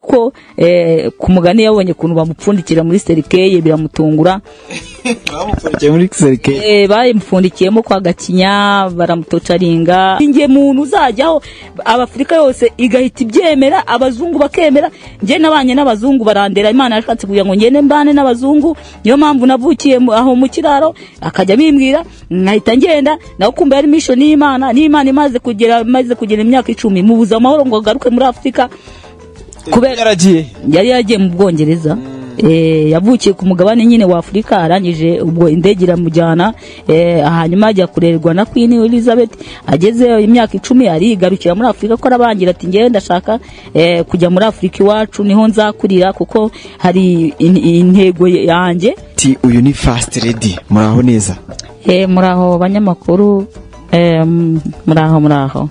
kuko eh, ku mugani yabonye ukuntu bamupfundikira muri serikeye biramutungura bamupfundikiye muri serikeye eh, bayimupfundikiyemo kwa gakinya baramutocaringa ingemuntu uzajyaho abafurika yose igahita ibyemera abazungu bakemera njye nabanye n'abazungu barandera imana yashatse kugira ngo ngende mbane n'abazungu niyo mpamvu navukiye mu- aho mu kiraro akajya bimbwira nkahita ngenda nawe kumva yari mission y'imana n'imana imaze kugera imaze kugera imyaka icumi mubuza amahoro ngo agaruke muri afurika kubera yaragiye yari yagiye mu bwongereza Eh, yavukiye ku mugabane nyine wa afurika arangije ubwo indege iramujyana eh, hanyuma ajya kurerwa na queen elizabeth agezeyo imyaka icumi arigarukira muri afurika ko arabangira ati ngewe ndashaka eh, kujya muri afurika iwacu niho nzakurira kuko hari in- intego yanjye ati uyu ni fast lady muraho neza Eh, muraho banyamakuru eh, m- muraho muraho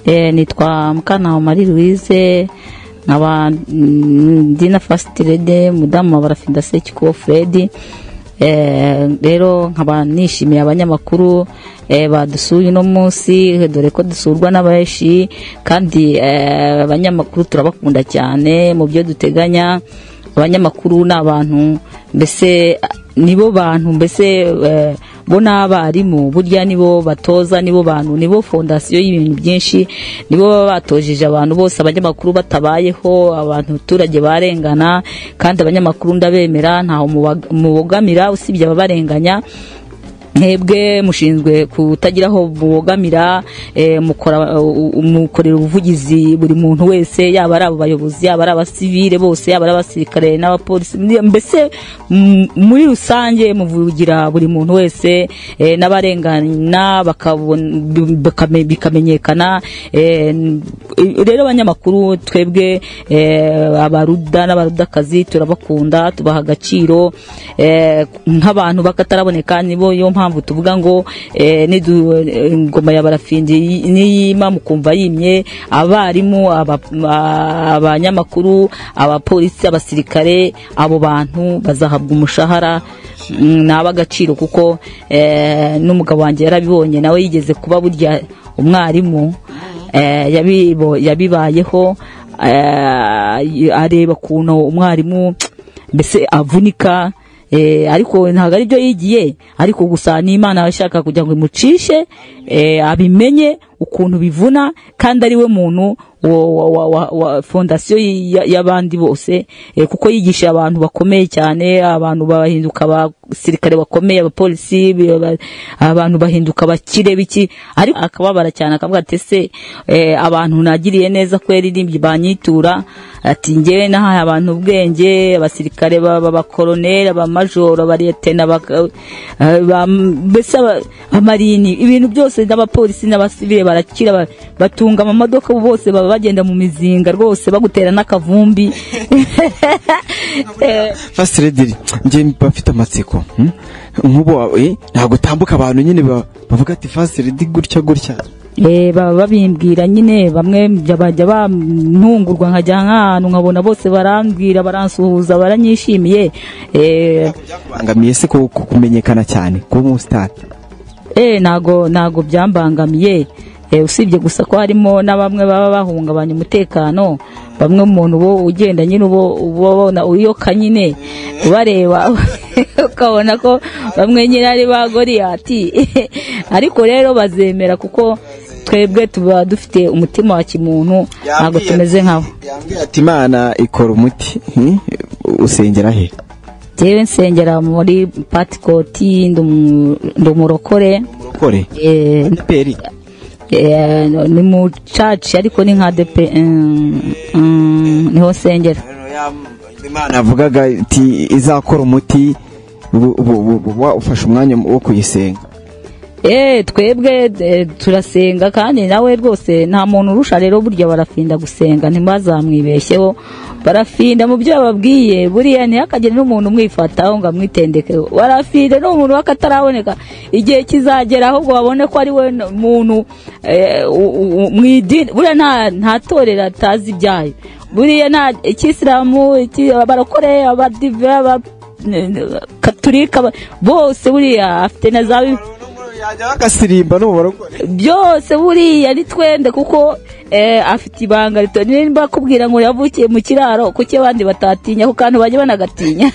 eh, nitwa mukanaho marie louise nkaba mm, dina fast lady mudamu wa barafida sekikubo fred Eh, rero nkaba nishimiye abanyamakuru eh, badusuye uno munsi dore ko dusurwa n'abenshi kandi eh, abanyamakuru turabakunda cyane mu byo duteganya abanyamakuru ni abantu mbese a- nibo bantu mbese eh, bo ni abarimu burya nibo batoza nibo bantu nibo fondasiyo y'ibintu byinshi nibo baba batojeje abantu bose abanyamakuru batabayeho abantu abaturage barengana kandi abanyamakuru ndabemera ntaho mubaga- mubogamira usibye ababarenganya mwebwe mushinzwe kutagira aho mubogamira eh, mukora- u- u- mukorera ubuvugizi buri muntu wese yaba ari abayobozi yaba ari abasivile bose yaba ari abasirikare n'abapolisi mbese m- muri rusange muvugira buri muntu wese eh, n'abarengana bakabon- bakame- bikamenyekana eh, n- rero abanyamakuru twebwe eh, abaruda n'abarudakazi turabakunda tubaha agaciro eh, nk'abantu bakataraboneka nibo yo mpamvu tuvuga ngo eh, nidu- eh, ingoma ya barafindi y- niyima mukumva yimye abarimu aba- a- abanyamakuru abapolisi abasirikare abo bantu bazahabwa umushahara mm, ni ab'agaciro kuko eh, n'umugabo wanjye yarabibonye nawe yigeze kuba burya umwarimu eh, yabibo- yabibayeho eh, areba ukuntu umwarimu mbese avunika eh, ariko ntabwo ari byo yigiye ariko gusa n'imana ashaka kugira ngo imucishe eh, abimenye ukuntu bivuna kandi ari we muntu wa- wa- wa- wa- wa fondasiyo y- ya- y'abandi bose eh, kuko yigisha abantu bakomeye cyane abantu bahinduka abasirikare bakomeye abapolisi bi- aba- abantu bahinduka abakire biki ariko akababara cyane akavuga ati ese eh, abantu nagiriye neza kweri ni- banyitura ati njyewe nahaye abantu ubwenge abasirikare baba abakoroneri abamajoro abaretena baka- eh, ba- mbese aba- amarini ibintu byose n'abapolisi n'abasivile barakira ba- batunga amamodoka bose baba bagenda mu mizinga rwose bagutera n'akavumbi Eh, fast lady njye mba mfite amatsiko hmm? nk'ubu eh, ntabwo utambuka abantu nyine ba- bavuga ati fast lady gutya gutya eh, baba babimbwira nyine bamwe bya- bajya bantungurwa nkajya nk'ahantu nkabona bose barambwira baransuhuza baranyishimiye eh, bangamiye se ku ku- kumenyekana cyane kuba umusitari eh nago nago byambangamiye eh, usibye gusa ko harimo na bamwe baba bahungabanya umutekano bamwe umuntu bo ugenda nyine ubo ubona uyoka nyine ubareba ukabona ko bamwe nyine ari ba goriyati ariko rero bazemera kuko twebwe tuba dufite umutima wa kimuntu ntabwo tumeze nkabo yambwiye ati imana ikora umuti hmm? usengera he yewe nsengera muri patikoti ndi umu- ndi umurokore murokore eh, peri Eh, ni mu caci ariko ni nka depe mm, mm, niho nsengera imana yavugaga iti izakora umuti bu- bu- bu- bu- wa- ufashe umwanya wo kuyisenga Eh, twebwe eh, turasenga kandi nawe rwose nta muntu urusha rero burya barafinda gusenga ntibazamwibeshyeho barafinda mu byo bababwiye buriya ntihakagire n'umuntu umwifataho ngo amwitendeke barafinda ni umuntu w'akataraboneka igihe kizagera ahubwo babone ko ari we n- muntu eh, u- u- u- mu idini buriya nta- nta torero atazi ibyayo buriya nta ikisilamu iki- abarokore abadive aba- n- n- katolika aba- bose buriya afite na za bi- yajyaho agasirimba no mu barokore byose buriya ni twende kuko eh, afite ibanga rito nimba akubwira ngo yavukiye mu kiraro kuki abandi batatinya ku kantu bajya banagatinya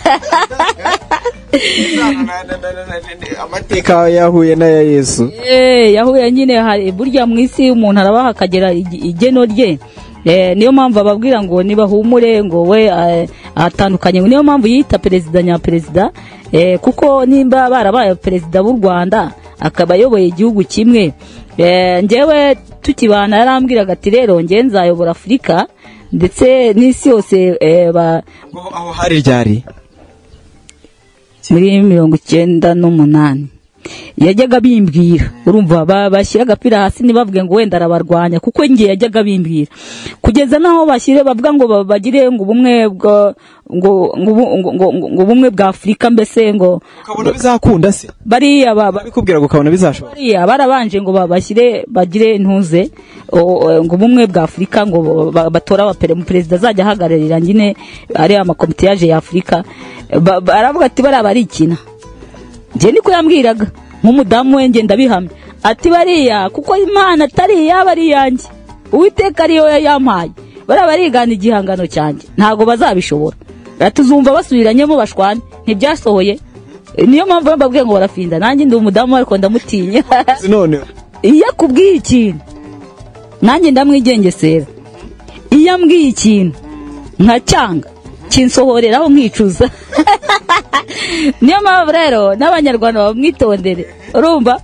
amateka yahuye n'aya yesu Eh, yahuye nyine hari burya mu isi umuntu arabaha akagera ig- igeno rye Eh, niyo mpamvu ababwira ngo nibahumure ngo we eh, atandukanye niyo mpamvu yita perezida nyaperezida eh, kuko nimba barabaye perezida b'u rwanda akaba ayoboye igihugu kimwe Eh, njyewe tukibana yarambwiraga ati rero njye nzayobora afurika ndetse n'isi yose eh, ba- ngo aho hari ryari muri mirongo icyenda n'umunani yajyaga bimbwira urumva ba- bashyira agapira hasi ntibavuge ngo wenda arabarwanya kuko njye yajyaga bimbwira kugeza n'aho bashyire bavuga ngo ba- bagire ngo ubumwe bwa- ngo ngo ubu- ngo- ngo- ngo- ngo ubumwe bwa afurika mbese ngo ukabona bizakunda se bariya baba abikubwira ngo ukabona bizashobora bariya barabanje ngo babashyire bagire intuze o- o- ngo ubumwe bwa afurika ngo ba- ba- batore abapere- perezida azajya ahagararira nyine ariya makomitiyaje ya afurika Ba- baravuga ati bariya barikina njye niko yambwiraga nk'umudamu we ngenda bihamya ati bariya kuko imana atari iyaba ari iyanjye uwiteka ariyo yampaye bariya barigana igihangano cyanjye ntabwo bazabishobora tuzumva basubiranyemo bashwane ntibyasohoye niyo mpamvu mbabwiye ngo barafinda nanjye ndi umudamu ariko ndamutinya none iyo akubwiye ikintu nanjye ndamwigengesera iyo ambwiye ikintu nkacyanga kinsohoreraho nkicuza niyo mpamvu rero n'abanyarwanda bamwitondere urumva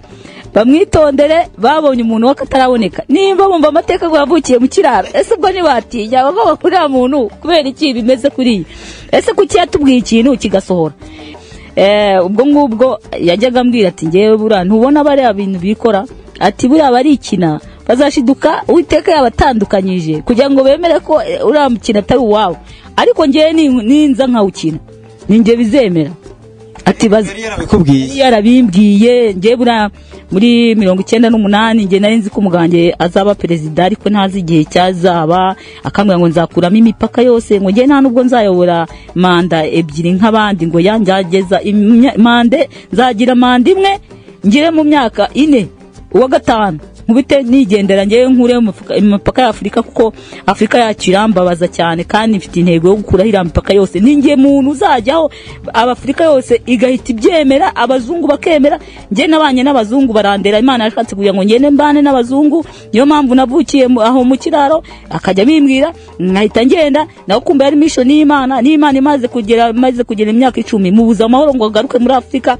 bamwitondere babonye umuntu w'akataraboneka nimba bumva amateka ngo yavukiye mu kiraro ese ubwo ntibatinya bagomba kuri uriya muntu kubera iki bimeze kuriya ese kuki yatubwiye ikintu kigasohora Eh, ubwo ngubwo yajyaga ambwira ati ngewe buriya ntubona bariya bintu bikora ati buriya barikina bazashiduka uwiteka yabatandukanyije kugira ngo bemere ko eh, uriya mukino atari uwawe ariko ngewe nin- ninza nkawukina ninjye bizemera ati bazi yari yarabikubwiye yarabimbwiye ngewe buriya muri mirongo icyenda n'umunani ngewe nari nzi ko umugange azaba perezida ariko ntazi igihe cyazaba akambwira ngo nzakuramo imipaka yose ngo ngewe nta nubwo nzayobora manda ebyiri nk'abandi ngo ya nzageza imya- mande nzagira manda imwe ngire mu myaka ine uwa gatanu nkubite nigendera ngewe nkure mu mufuka- mu mipaka ya afurika kuko afurika yacu irambabaza cyane kandi mfite intego yo gukuraho iriya mipaka yose ni nge muntu uzajyaho abafurika yose igahita ibyemera abazungu bakemera nge nabanye n'abazungu barandera imana yashatse kugira ngo ngende mbane n'abazungu niyo mpamvu navukiye mu- aho mu kiraro akajya bimbwira nkahita ngenda nawe kumva yari mission y'imana n'imana imaze kugera imaze kugera imyaka icumi mubuza amahoro ngo agaruke muri afurika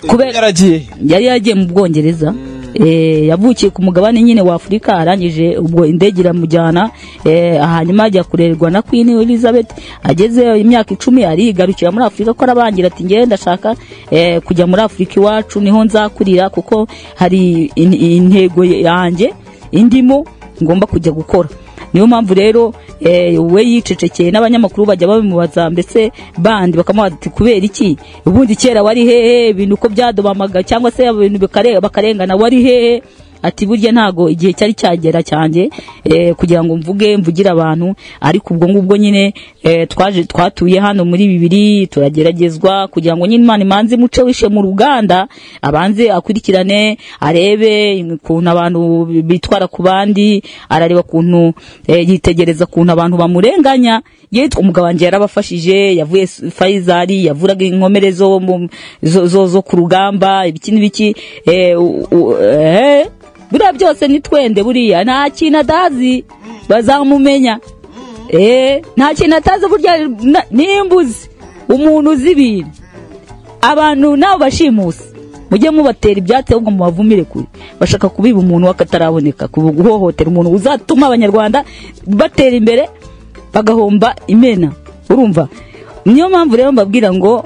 kubera yaragiye yari yagiye mu bwongereza Eh, yavukiye ku mugabane nyine wa afurika arangije ubwo indege iramujyana eh, hanyuma ajya kurerwa na queen elizabeth agezeyo imyaka icumi arigarukira muri afurika ko arabangira ati ngewe ndashaka eh, kujya muri afurika iwacu niho nzakurira kuko hari in- intego yanjye indimo ngomba kujya gukora niyo mpamvu rero eh, we yicecekeye n'abanyamakuru bajya babimubaza mbese bandi bakamubaza ati kubera iki ubundi kera wari hehe ibintu uko byadobamaga cyangwa se ibintu bikare- bakarengana wari hehe ati burya ntago igihe cyari cyagera cyanjye eh, kugira ngo mvuge mvugire abantu ariko ubwo ngubwo nyine eh, twaje twatuye hano muri bibiri turageragezwa kugira ngo nyine imana imanze imuce wishe mu ruganda abanze akurikirane arebe ukuntu abantu bitwara ku bandi arareba ukuntu eh, yitegereza ukuntu abantu bamurenganya yitwa umugabo wanjye yarabafashije yavuye s- Faisal yavuraga inkomere zo mu- zo, zo, zo ku rugamba ibiki n'ibiki eh, u- u- eh, buriya byose ni twende buriya nta kintu atazi bazamumenya eh, nta kintu atazi burya na- nimbuzi umuntu uzi ibintu abantu nabo bashimusi mujye mubatera ibyatsi ahubwo mubavumire kure bashaka kubiba umuntu w'akataraboneka ku- guhohotera umuntu uzatuma abanyarwanda batera imbere bagahomba imena urumva niyo mpamvu rero mbabwira ngo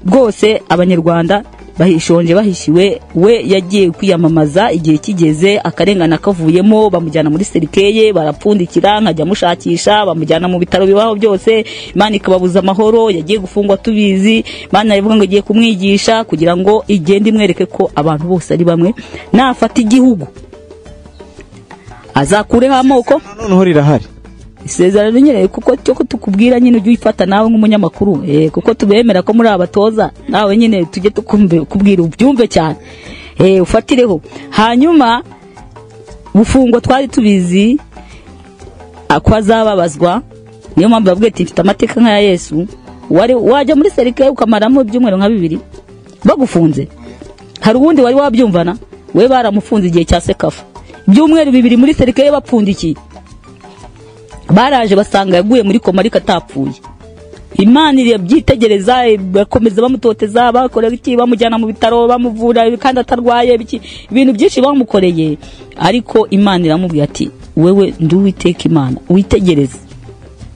rwose abanyarwanda bahishonje bahishiwe we yagiye kwiyamamaza igihe kigeze akarengana kavuyemo bamujyana muri serikeye barapfundikira nkajya mushakisha bamujyana mu bitaro bibaho byose imana ikababuza amahoro yagiye gufungwa tubizi imana ivuga ngo igiye kumwigisha kugira ngo igende imwereke ko abantu bose ari bamwe nafata igihugu azakureho amoko Na noneho rirahari isezerano nyine kuko cyo ko tukubwira nyine ujye uyifata nawe nk'umunyamakuru eh, kuko tubemera ko muri abatoza nawe nyine tujye tukubwira ubyumve cyane eh, ufatireho hanyuma bufungo twari tubizi ah, ko azababazwa niyo mpamvu bavuga ati mfite amateka nk'aya yesu wari wajya muri serike ukamaramo ibyumweru nka bibiri bagufunze hari uwundi wari wabyumvana we baramufunze igihe cya sekafa ibyumweru bibiri muri serike ye bapfundikiye baraje basanga yaguye muri koma ariko atapfuye imana irabyitegereza bakomeza bamutoteza bakorera iki bamujyana mu bitaro bamuvura kandi atarwaye biki ibintu byinshi bamukoreye ariko imana iramubwira ati wewe ndi uwiteka imana witegereze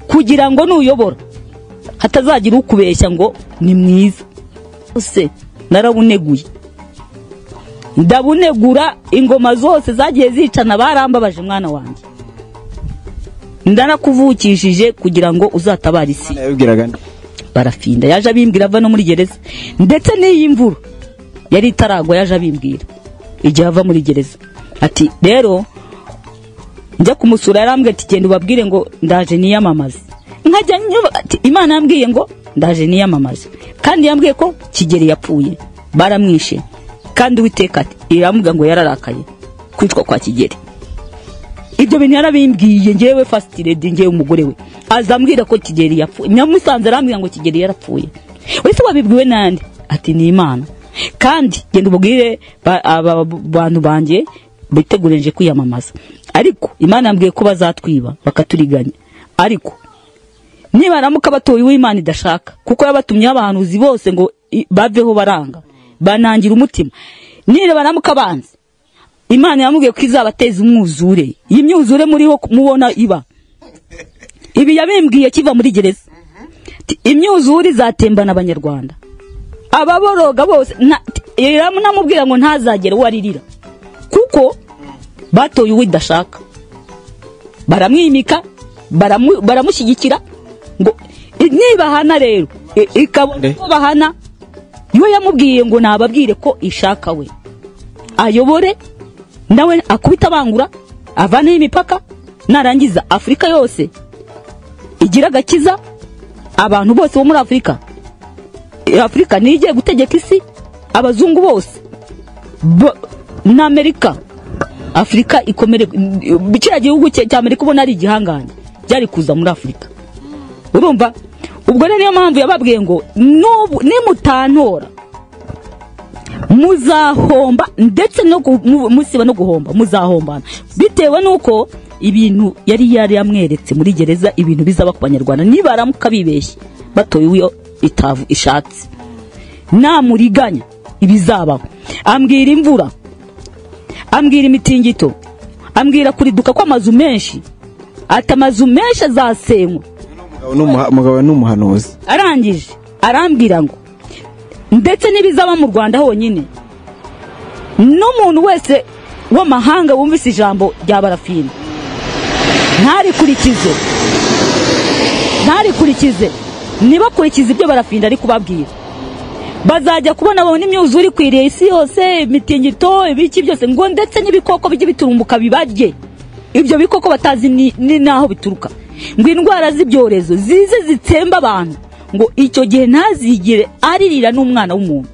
kugira ngo nuyobora hatazagira ukubeshya ngo ni mwiza use narabuneguye ndabunegura ingoma zose zagiye zicana barambabaje mwana wanjye ndarakuvukishije kugira ngo uzatabare isi Imana yabibwiraga nde? barafinda yaje abimbwira ava no muri gereza ndetse n'iyi mvura yari itaragwa yaje abimbwira igihe ava muri gereza ati rero njya kumusura yarambwira ati genda ubabwire ngo ndaje niyamamaze nkajya nyuma ati imana yambwiye ngo ndaje niyamamaze kandi yambwiye ko kigeli yapfuye baramwishe kandi uwiteka ati iramubwira ngo yararakaye kwicwa kwa kigeli ibyo bintu yarabimbwiye ngewe fasiti redi ngewe umugore we azambwira ko kigeli yapfuye nyamusanze arambwira ngo kigeli yarapfuye wese wabibwiwe nande ati ni imana kandi genda ububwire ba- aba bantu banjye bitegurenje kwiyamamaza ariko imana yambwiye ko bazatwiba bakaturiganya ariko nibaramuka batoye uwo imana idashaka kuko yabatumyeho abahanuzi bose ngo i- baveho baranga banangira umutima nibaramuka banze imana yamubwiye ko izabateza umwuzure iyi myuzure muriho mubona iba ibi yabimbwiye kiva muri gereza Ti- imyuzure izatembana abanyarwanda ababoroga bose nta- ti- iramu- namubwira ngo ntazagere uwo aririra kuko batoye uwo idashaka baramwimika baramu- baramushyigikira ngo i- nibahana rero i- ikabona Nde? ko bahana yo yamubwiye ngo nababwire ko ishaka we ayobore nawe akubita abangura avaneho imipaka narangiza afurika yose igira agakiza abantu bose bo muri afurika afurika niyo igiye gutegeka isi abazungu bose Bo- na amerika afurika ikomere kiriya gihugu cya cya amerika ubona ari igihangange byari kuza muri afurika urumva ubwo rero niyo mpamvu yababwiye ngo "Nubu- nimutantora muzahomba ndetse no gu- mu- musiba no guhomba muzahombana bitewe nuko ibintu yari yari yamweretse muri gereza ibintu bizaba ku banyarwanda nibaramuka bibeshye batoye uwo itavu ishatse namuriganya ibizabaho ambwira imvura ambwira imitingito ambwira kuriduka kw'amazu menshi ati amazu menshi azasenywa Umugabo ni umuha- umugabo ni umuhanuzi arangije arambwira ngo ndetse n'ibizaba mu rwanda honyine n'umuntu wese w'amahanga wumvise ijambo rya barafina ntarikurikize ntarikurikize ntibakurikize ibyo barafinda ari kubabwira bazajya kubona babona imyuzure ikwiriye isi yose imitingito ibiki byose ngo ndetse n'ibikoko bijye biturumbuka bibarye ibyo bikoko batazi ni ni n'aho bituruka ngo indwara z'ibyorezo zize zitsemba abantu ngo icyo gihe ntazigire aririra n'umwana w'umuntu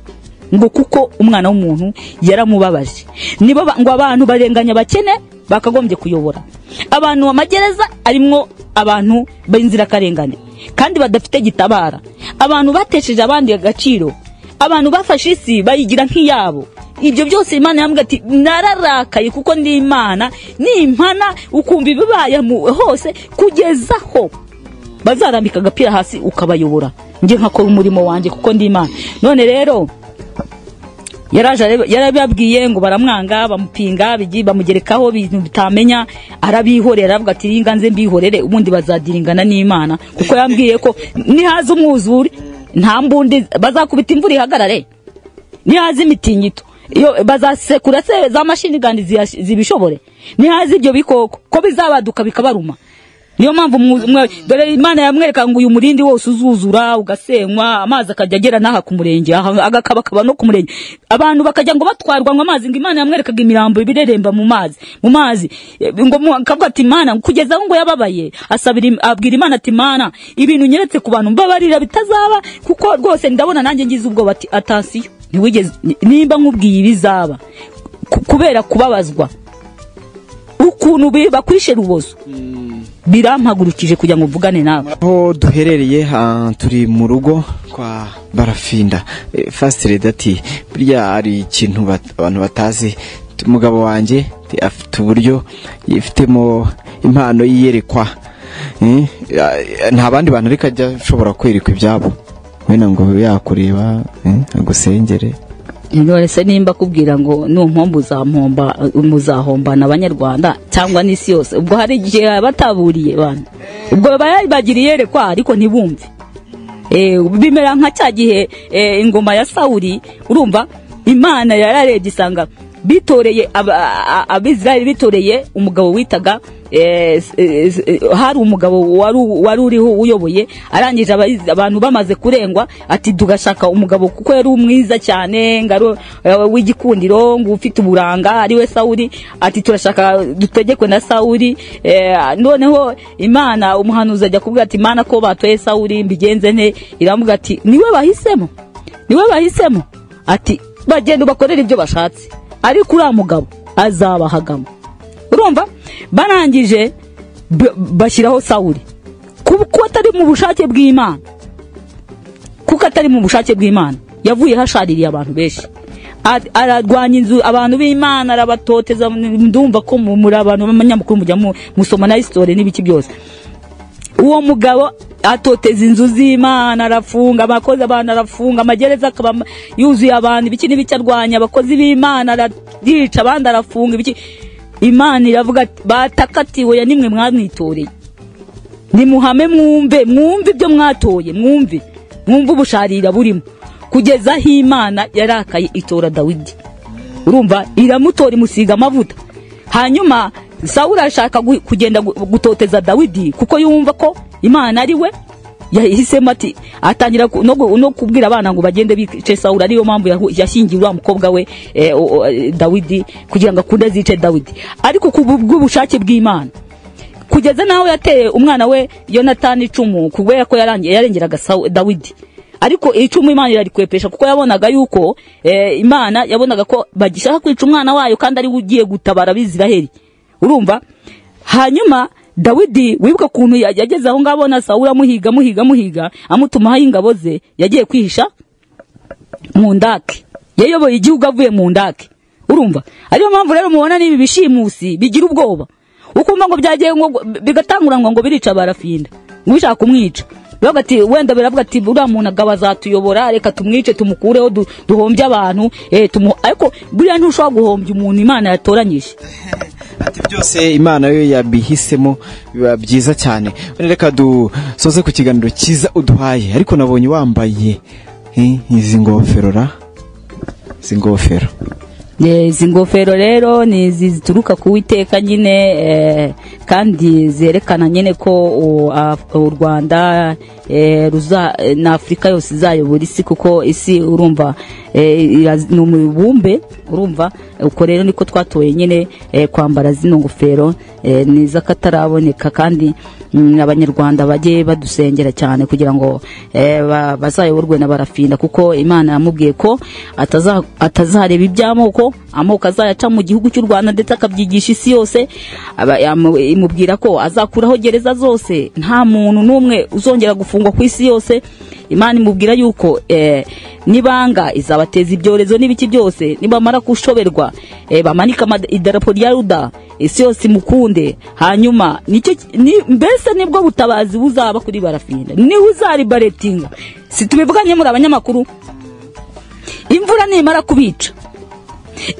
ngo kuko umwana w'umuntu yaramubabaje nibo ba- ngo abantu barenganya abakene bakagombye kuyobora abantu amagereza arimwo abantu b'inzirakarengane kandi badafite gitabara abantu batesheje abandi agaciro abantu bafashe isi bayigira nk'iyabo ibyo byose imana yambwira ati nararakaye kuko ndi imana nimpana ukumva ibibaye mu- hose kugeza aho bazarambika agapira hasi ukabayobora njye nkakora umurimo wanjye kuko ndi imana none rero yaraje arebe- yarababwiye ngo baramwanga bamupinga bigi- bamugerekaho ibintu bitamenya arabihorera aravuga ati ringa nze mbihorere ubundi bazadiringana n'imana kuko yambwiye ko nihaza umwuzure nta mbundi bazakubita imvura ihagarare nihaza imitingito iyo bazasekura se za mashini gandi ziyash- zibishobore nihaza ibyo bikoko ko bizabaduka bikabaruma niyo mpamvu mwu- mwe- dore imana yamwereka ngo uyu murindi wose uzuzura ugasenywa amazi akajya agera n'aha ku murenge aha agakabakaba no ku murenge abantu bakajya ngo batwarwa ngo amazi ngo imana yamwerekaga imirambo ibireremba mu mazi mu mazi Eh, ngo mu- akavuga ati imana kugeza aho ngo yababaye asabira im- abwira imana ati imana ibintu nyeretse ku bantu mbabarira bitazaba kuko rwose ndabona nanjye ngize ubwoba ati atasiyo ntiwigeze nimba nkubwiye ibizaba ku- kubera kubabazwa ukuntu bi- bakwishe rubozo birampagurukije kugira ngo mvugane nawe aho duherereye ha- turi mu rugo kwa barafinda Eh, first lady ati burya hari ikintu bat- abantu batazi T- umugabo wanjye t- afite uburyo yifitemo impano yiyerekwa Eh, a- nta bandi bantu ariko ajya ashobora kwerekwa ibyabo wenda ngo bibe yakureba eh, agusengere none se nimba kubwira ngo numpomba uzampomba muzahombana abanyarwanda cyangwa n'isi yose ubwo hari igihe baba bataburiye bana ubwo baba bagiriye yerekwa ariko ntibumve Eh, bimera nka cya gihe eh, ingoma ya sawuri urumva imana yararebye isanga bitoreye aba- a- abisirayeli bitoreye umugabo witaga eh, s- eh, s- eh, hari umugabo wari u- wari uriho uyoboye arangije abayiz- abantu bamaze kurengwa ati tugashaka umugabo kuko yari umwiza cyane ngaro w'igikundiro ngo ufite uburanga ariwe sawuri ati turashaka dutegekwe na sawuri eh, noneho imana umuhanuzi ajya kuvuga ati imana ko batoye sawuri mbigenze nte iramuvuga ati niwe bahisemo niwe bahisemo ati bagenda bakorera ibyo bashatse ariko uriya mugabo azabahagamo urumva barangije b- bashyiraho sawuri kuko atari mu bushake bw'imana kuko atari mu bushake bw'imana yavuye hashaririye abantu benshi A- ararwanya inzu abantu b'imana arabatoteza ndumva ko mu- muri abantu b'abanyamakuru mujya mu- musoma na hisitore n'ibiki byose uwo mugabo atoteza inzu z'imana arafunga abakozi abantu arafunga amagereza akaba yuzuye abantu ibiki n'ibiki arwanya abakozi b'imana arayica abandi arafunga ibiki imana iravuga ati batakatiwe ya nimwe mwamwitoreye nimuhame mwumve mwumve ibyo mwatoye mwumve mwumve ubusharira burimo kugeza aho imana yarakaye itora dawidi urumva iramutora imusiga amavuta hanyuma sawuli arashaka gu- kugenda gu- gutoteza dawidi kuko yumva ko imana ari we yahisemo ati atangira ku- no gu- no kubwira abana ngo bagende bice sawuli ariyo mpamvu yahu- yashyingiye uriya mukobwa we eh, o- o- eh, dawidi kugira ngo akunde azice dawidi ariko ku bw- bw'ubushake bw'imana kugeza n'aho yateye umwana we yonatani icumu kubera ko yarangiye yarengeraga Sawu- dawidi ariko icumu imana irarikwepesha kuko yabonaga yuko eh, imana yabonaga ko bagishaka kwica umwana wayo kandi ari we ugiye gutabara abisiraheli urumva hanyuma dawidi wibuka ukuntu ya- yageze aho ngaho na sawuli amuhiga amuhiga amuhiga amutumaho ingabo ze yagiye kwihisha mu ndake yayoboye igihugu avuye mu ndake urumva ariyo mpamvu rero mubona n'ibi bishimusi bigira ubwoba ukumva ngo byagiye ngo bigatanguranwa ngo birica barafinda ngo bishaka kumwica bivuga ati wenda biravuga ati uriya muntu agaba azatuyobora reka tumwice tumukureho du- duhombye abantu eh, tumu- ariko buriya ntushobora guhombya umuntu imana yatoranyije ati byose imana yo yabihisemo biba byiza cyane None reka dusoze ku kiganiro cyiza uduhaye ariko nabonye wambaye eh, izi ngofero ra izi ngofero Eh, izi ngofero rero ni izi zituruka ku witeka nyine eh, kandi zerekana nyine ko u- a- u rwanda eh, ruza eh, na afurika yose izayobora isi kuko isi urumva eh, ira- ni umubumbe urumva uko rero niko twatoye nyine eh, kwambara zino ngofero eh, ni iz'akataraboneka kandi mm, abanyarwanda bajye badusengera cyane kugira ngo eh, ba- bazayoborwe na barafinda kuko imana yamubwiye ko ataza- atazareba iby'amoko amoko azayaca mu gihugu cy'u rwanda ndetse akabyigisha isi yose Aba- yamu- imubwira ko azakuraho gereza zose nta muntu n'umwe uzongera gufungwa ku isi yose imana imubwira yuko eh, n'ibanga izabateza ibyorezo n'ibiki byose nibamara gushoberwa eh, bamanike amad- idarapo rya ruda isi yose imukunde hanyuma nicyo ki- ni- mbese nibwo butabazi buzaba kuri barafinda niwe uzaribaretinga si tubivuganye muri abanyamakuru imvura nimara kubica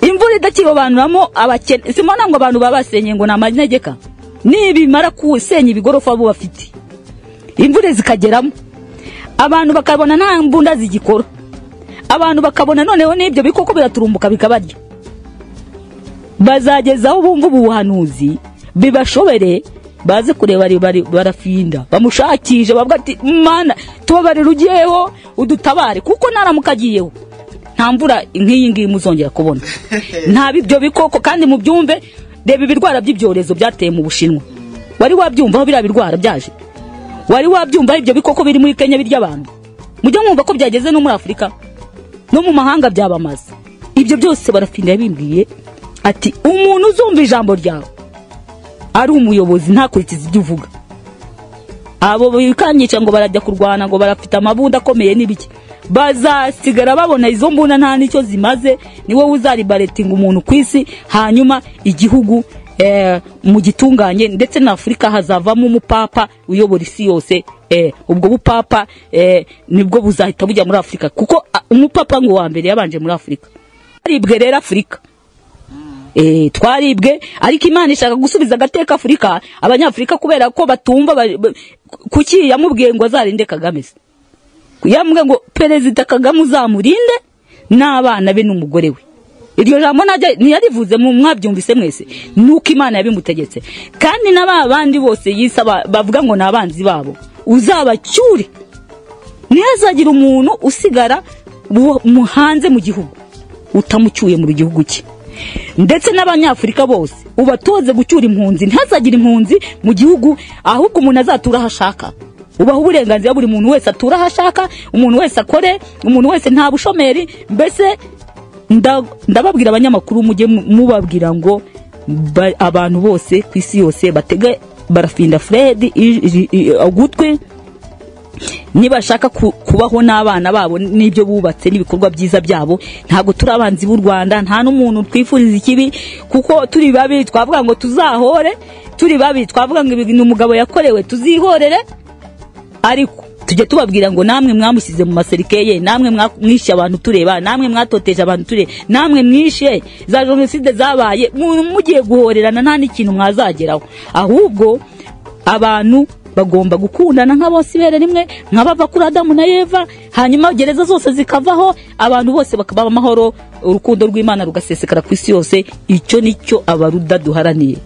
imvura idakirobanuramo abakene simona ngo abantu babasenye ngo ni amanegeka nibimara kusenya ibigorofa bo bafite imvura zikageramo abantu bakabona nta mbunda zigikora abantu bakabona noneho n'ibyo bikoko biraturumbuka bikabarya bazagezaho bumva ubu buhanuzi bibashobere baze kureba ari- bari- barafinda bamushakishe bavuga ati mana tubabarira ugiyeho udutabare kuko naramuka agiyeho nta mvura nk'iyi ngiyi muzongera kubona nta ibyo bikoko kandi mu byumve reba ibirwara by'ibyorezo byateye mu bushinwa wari wabyumva aho biriya birwara byaje wari wabyumva ibyo bikoko biri muri kenya birya abantu mujya mwumva ko byageze no muri afurika no mu mahanga byabamaza ibyo byose barafinda yabimbwiye ati umuntu uzumva ijambo ryawe ari umuyobozi ntakurikize ibyo uvuga abo bikanyica ngo barajya kurwana ngo barafite amabunda akomeye n'ibiki bazasigara babona izo mbunda nta n'icyo zimaze ni wowe uzaribaretinga umuntu ku isi hanyuma igihugu eh, mu gitunganye ndetse na afurika hazavamo umupapa uyobora isi yose eh, ubwo bupapa eh, nibwo buzahita bujya muri afurika kuko ah, umupapa ngo wa mbere yabanje muri afurika aribwe rero afurika eh, twaribwe ariko imana ishaka gusubiza agateka afurika abanyafurika kubera ko batumva ba- ba- kuki yamubwiye ngo azarinde kagame se yambwiye ngo perezida kagame uzamurinde n'abana be n'umugore we iryo jambo najya ntiyarivuze mu mwabyumvise mwese nuko imana yabimutegetse kandi na ba bandi bose yisa ba- bavuga ngo ni abanzi babo uzabacyure ntihazagira umuntu usigara bu- mu- hanze mu gihugu utamucyuye mu gihugu cye ndetse n'abanyafurika bose ubatoze gucyura impunzi ntihazagire impunzi mu gihugu ahubwo umuntu azatura aho ashaka ubaha uburenganzira buri muntu wese atura aho ashaka umuntu wese akore umuntu wese nta bushomeri mbese nda- ndababwira abanyamakuru mujye mu- mubabwira ngo ba- abantu bose ku isi yose batege barafinda fred i- i- i- ugutwi nibashaka ku- kubaho n'abana babo n'ibyo bubatse n'ibikorwa byiza byabo ntabwo turi abanzi b'u rwanda nta n'umuntu twifuriza ikibi kuko turi babi twavuga ngo tuzahore turi babi twavuga ngo ibi ni umugabo yakorewe tuzihorere ariko tujya tubabwira ngo namwe mwamushyize mu maserikeye namwe mwa- mwishe abantu tureba namwe mwatoteje abantu tureba namwe mwishe za jenoside zabaye mu- mugiye guhorerana nta n'ikintu mwazageraho ahubwo abantu bagomba gukundana nka bose ibere rimwe nka bava kuri adamu na eva hanyuma gereza zose zikavaho abantu bose bakaba amahoro urukundo rw'imana rugasesekara ku isi yose icyo nicyo abaruda duharaniye